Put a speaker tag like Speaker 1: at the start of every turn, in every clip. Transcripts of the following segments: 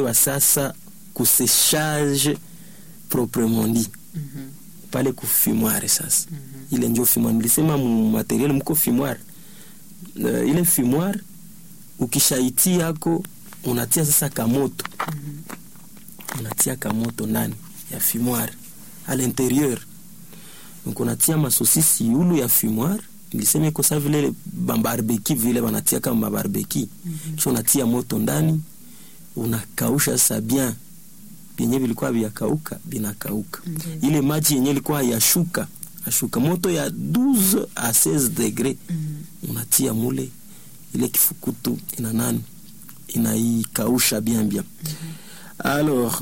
Speaker 1: wa sasa kuseshage proprement dit
Speaker 2: Mhm.
Speaker 1: pale kufimoire sasa
Speaker 2: Mhm.
Speaker 1: ile njo fimoire nilisema mu materiel mko fimoire uh, ile fimoire ukishaitia yako unatia sasa kamoto
Speaker 2: Mhm.
Speaker 1: unatia kamoto ndani ya fimoire à l'intérieur donc unatia masosisi yulu ya fimoire nilisema iko sa vile bambarbeki vile banatia kama mabarbeki
Speaker 2: Mhm.
Speaker 1: kisha unatia moto ndani unakausha sasa bien vyenye vilikuwa vyakauka vinakauka
Speaker 2: Ndiyo.
Speaker 1: ile maji yenye ilikuwa yashuka ashuka moto ya 12 a 16 degre
Speaker 2: Mhm.
Speaker 1: unatia mule ile kifukutu ina nani inaikausha bien bien alors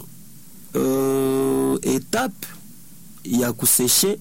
Speaker 1: euh, étape ya kuseshe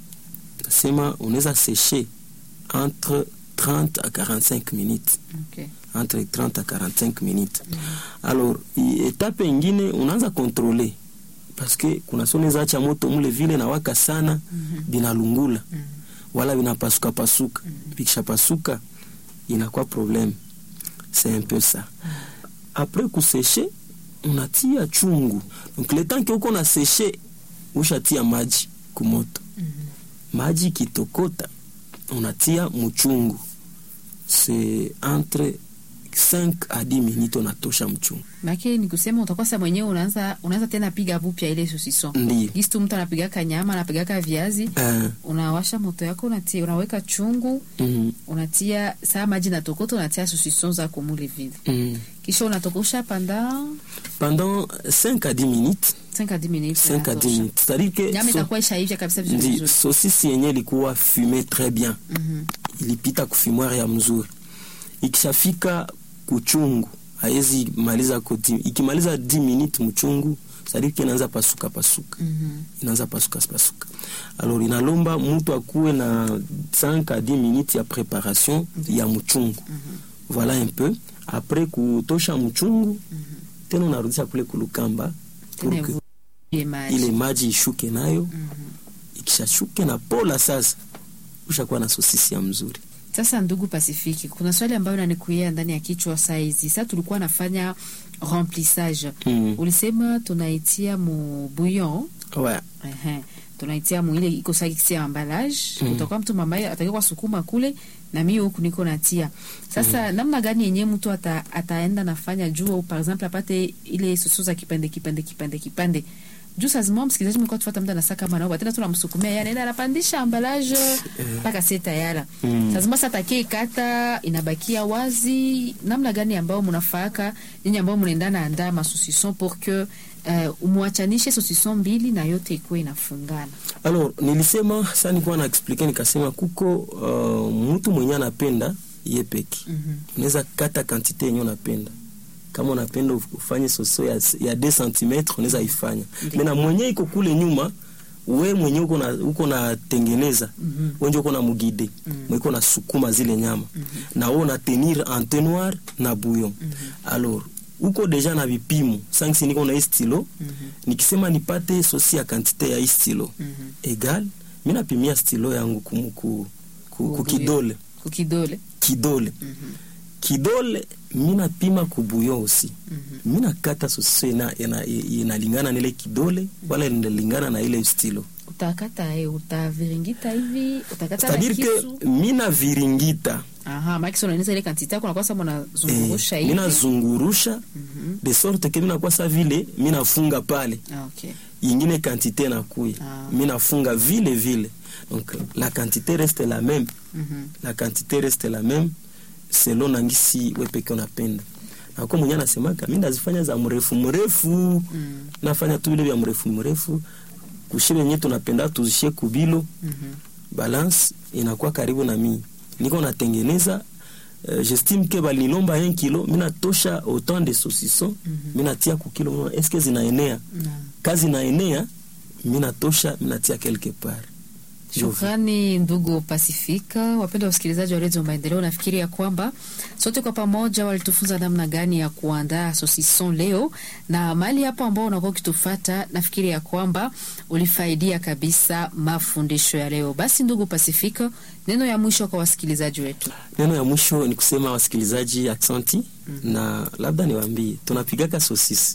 Speaker 1: nasema unaweza seshe entre 30 à 45 minutes
Speaker 2: Okay.
Speaker 1: entre 30 à 45 minutes alors i- etape ingine unaanza kontrole paske kuna so unaweza acha moto mule vile na waka sana
Speaker 2: Mhm.
Speaker 1: binalungula
Speaker 2: Mhm.
Speaker 1: wala vinapasuka pasuka vikishapasuka inakuwa problème c'est un peu ça après kuseshe unatia chungu donc le temps que uko na seshe ushatia maji kumoto
Speaker 2: Mhm.
Speaker 1: maji kitokota unatia mchungu c'est entre 5 à 10 minutes unatosha mchungu
Speaker 2: Maana ni kusema utakuwa sasa mwenyewe unaanza unaanza tena piga vupya ile sosison.
Speaker 1: ndiyo
Speaker 2: Gisi tu mtu anapigaka nyama, anapigaka viazi,
Speaker 1: uh,
Speaker 2: unawasha moto yako unatia, unaweka chungu,
Speaker 1: mm,
Speaker 2: unatia saa maji na tokota, unatia sosison zako mule vile.
Speaker 1: mm.
Speaker 2: Kisha unatokosha pendant
Speaker 1: pendant 5 à 10 minutes
Speaker 2: 5 à 10 minutes.
Speaker 1: 5 à 10
Speaker 2: unatosha.
Speaker 1: minutes c'est-à-dire que
Speaker 2: Nyama
Speaker 1: so-
Speaker 2: itakuwa ishaivya kabisa vizuri
Speaker 1: ndi
Speaker 2: vizuri.
Speaker 1: sosisi yenye ilikuwa fume très bien
Speaker 2: Mhm.
Speaker 1: ilipita kufimoire ya mzuri ikishafika kuchungu haezi maliza kuti ikimaliza 10 minutes mchungu sadiki inaanza pasuka pasuka
Speaker 2: Mhm.
Speaker 1: inaanza pasuka pasuka alors inalomba mtu akuwe na 5 à 10 minutes ya préparation ya mchungu
Speaker 2: Mhm.
Speaker 1: voilà un peu après kutosha mchungu
Speaker 2: Mhm.
Speaker 1: tena unarudisha kule kulukamba pour
Speaker 2: Tena
Speaker 1: que
Speaker 2: ivulie maji.
Speaker 1: ile maji ishuke nayo
Speaker 2: Mhm.
Speaker 1: ikishashuke na pola sasa ushakuwa na sosisi ya mzuri
Speaker 2: Sasa ndugu Pasifiki, kuna swali ambayo nanikuia ndani ya kichwa saa hizi. Sasa tulikuwa nafanya remplissage,
Speaker 1: mm.
Speaker 2: ulisema tunaitia mu bouillon
Speaker 1: ouais.
Speaker 2: ehe, tunaitia mu ile iko sakisi ya emballage
Speaker 1: Mm.
Speaker 2: utakuwa mtu mamaye atakiwa sukuma kule na mimi huku niko natia. Sasa namna gani yenyewe mtu ata, ataenda nafanya juu par exemple apate ile soso za kipande kipande kipande kipande juu saa zima msikilizaji mlikuwa tufuata mtu anasaka kama nao tena tunamsukumia yani anaenda anapandisha emballage mpaka seta yala
Speaker 1: Mm.
Speaker 2: saa zima sasa takie kata inabakia wazi namna gani ambao mnafaaka nyinyi ambao mnaendana andaa masosison pour que uh, umwachanishe sosison mbili na yote ikuwe inafungana
Speaker 1: alors nilisema sa nikuwa na explike nikasema kuko uh, mtu mwenye anapenda ye peki
Speaker 2: Mhm.
Speaker 1: unaweza kata kantite yenye unapenda kama unapenda uf- ufanye soso ya, ya 2 cm unaweza ifanya
Speaker 2: Ndiyo.
Speaker 1: mena mwenye iko kule nyuma we mwenye uko na uko natengeneza
Speaker 2: Mhm.
Speaker 1: wenje uko na mugide
Speaker 2: Mhm.
Speaker 1: mwiko na sukuma zile nyama na we una tenir entonnoir na bouillon alors uko deja na vipimo sanksi niko na hii stilo
Speaker 2: Mhm.
Speaker 1: nikisema nipate sosi ya kantite ya hii stilo
Speaker 2: Mhm.
Speaker 1: egal mi napimia stilo yangu kumu, ku, ku, ku
Speaker 2: Ku
Speaker 1: kidole
Speaker 2: kukidole
Speaker 1: kidole
Speaker 2: Mhm.
Speaker 1: kidole mi napima kubuyo osi
Speaker 2: Mhm.
Speaker 1: mi nakata sosiso ina- ina- inalingana na ile kidole wala inalingana na ile stilo
Speaker 2: utakata e utaviringita hivi utakata na
Speaker 1: c'est-à-dire
Speaker 2: kisu
Speaker 1: que mi naviringita
Speaker 2: aha makisi unaeneza ile kantite yako nakuwa sa
Speaker 1: eh,
Speaker 2: mnazungurusha
Speaker 1: mi
Speaker 2: hivi
Speaker 1: nazungurusha
Speaker 2: Mhm.
Speaker 1: de sorte ke mi nakuwa sa vile mi nafunga pale
Speaker 2: Ah, okay.
Speaker 1: ingine quantité nakuya
Speaker 2: Ah.
Speaker 1: mi nafunga vile vile donc la quantité reste la même
Speaker 2: Mhm.
Speaker 1: la quantité reste la même selon nangisi we peke unapenda nako mwenye anasemaka mi ndazifanya za mrefu mrefu
Speaker 2: Mm.
Speaker 1: nafanya tu vile vya mrefu mrefu kushi wenye tunapenda tuzishe kubilo
Speaker 2: Mhm.
Speaker 1: balance inakuwa karibu na mi niko natengeneza uh, j'estime ke balinilomba 1 kilo mi natosha autant de saucisson
Speaker 2: Mhm.
Speaker 1: mi natia ku kilo moja. eske zinaenea
Speaker 2: Na.
Speaker 1: kazi naenea mi natosha mi natia quelque part
Speaker 2: Shukrani ndugu Pasifika. Wapendwa wasikilizaji wa redio Maendeleo, nafikiri ya kwamba sote kwa pamoja walitufunza namna gani ya kuandaa sosison leo, na mahali hapo ambao unakuwa ukitufata, nafikiri ya kwamba ulifaidia kabisa mafundisho ya leo. Basi ndugu Pasifika, neno ya mwisho kwa wasikilizaji wetu.
Speaker 1: neno ya mwisho ni kusema wasikilizaji aksanti na labda niwaambie tunapigaka sosisi